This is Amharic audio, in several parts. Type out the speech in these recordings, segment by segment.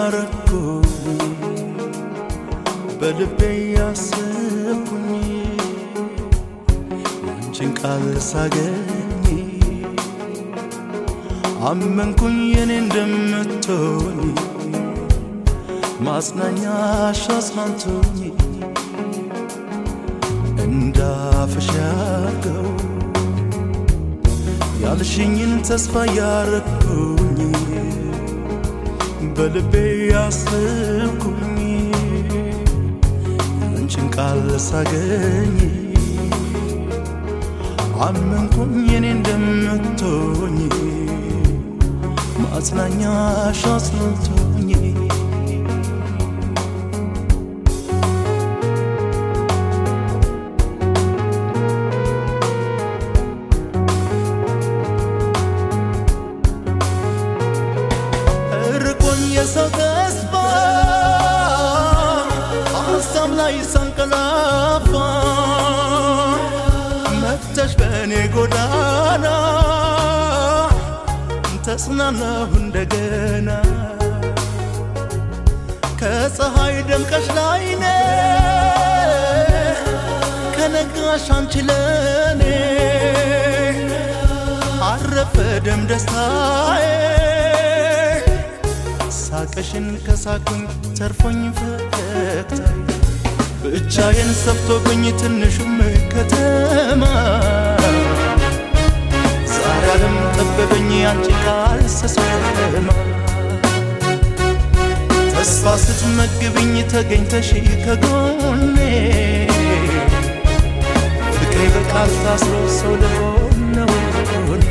ያረኩኝ በልቤ ያስብኩኝ አንቺን ቃል ሳገኝ አመንኩኝ የኔ እንደምትሆኝ ማጽናኛሽ አጽናንቶኝ እንዳፍሽ ያርገው ያልሽኝን ተስፋ ያረኩኝ በልቤ ያስብኩኝ አንቺን ቃል ሳገኝ አመንኩኝ የኔ እንደምትሆኝ ማጽናኛሽ አጽናንቶኝ ርቆኝ የሰው ተስፋ ሀሳብ ላይ ሳንቀላፋ መጥተሽ በእኔ ጎዳና ተጽናናሁ እንደገና ከፀሐይ ደምቀሽ ላይኔ ከነጋሽ አንቺ ለኔ አረፈ ደም ደስታዬ ሳቅሽን ከሳኩኝ ተርፎኝ ፈገግታዬ ብቻዬን ሰፍቶብኝ ትንሹም ከተማ ዛሬ ዓለም ጠበበኝ አንቺ ቃል ስሰማ ተስፋ ስትመግብኝ ተገኝተሽ ከጎኔ ፍቅሬ በቃል ታስሮ ሰው ልሆን ነው እኔ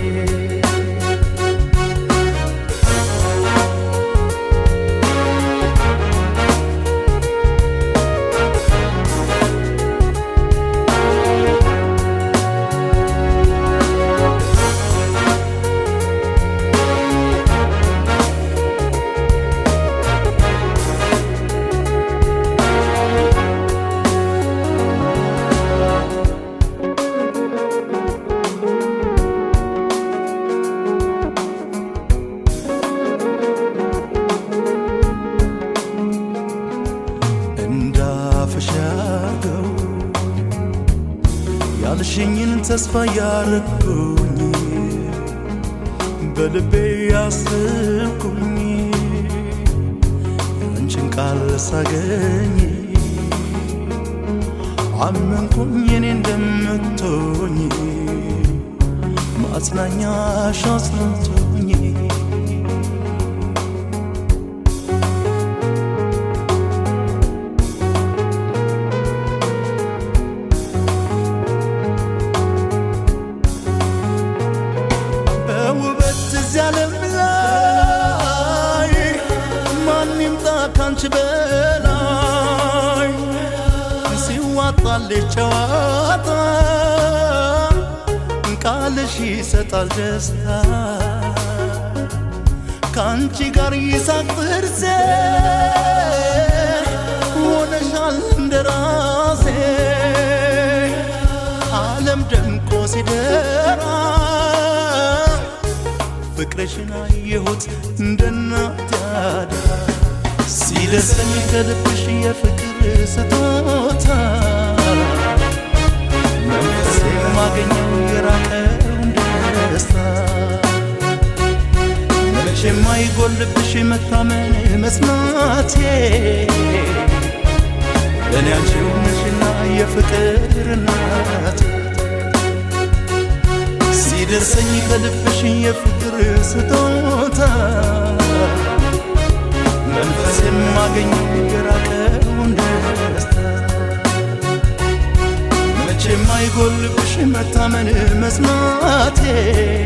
እንዳፍሽ ያርገው ያልሽኝን ተስፋ ያረኩኝ በልቤ ያስብኩኝ አንቺን ቃል ሳገኝ አመንኩኝ የኔ እንደምትሆኝ ማጽናኛሽ አጽናንቶኝ በውበት እዚህ ዓለም ላይ ማን ይምጣ ካንቺ በላይ ሲዋጣልሽ ጨዋታ ቃልሽ ይሰጣል ደስታ ከአንቺ ጋር ይሳቅ ጥርሴ ሆነሻል እንደራሴ ዓለም ደምቆ ሲደራ ፍቅርሽን አየሁት እንደ እናት ያደራ ሲደርሰኝ ከልብሽ የፍቅር ስጦታ መንፈስ የማገኘው የራቀውን ደስታ መቼ የማይጎልብሽ መታመን መስማቴ ለእኔ አንቺው ነሽና የፍቅር እናት ሲደርሰኝ ከልብሽ የፍቅር ስጦታ መንፈስ የማገኘው የራቀውን ደስታ መቼ የማይጎልብሽ መታመን መስማቴ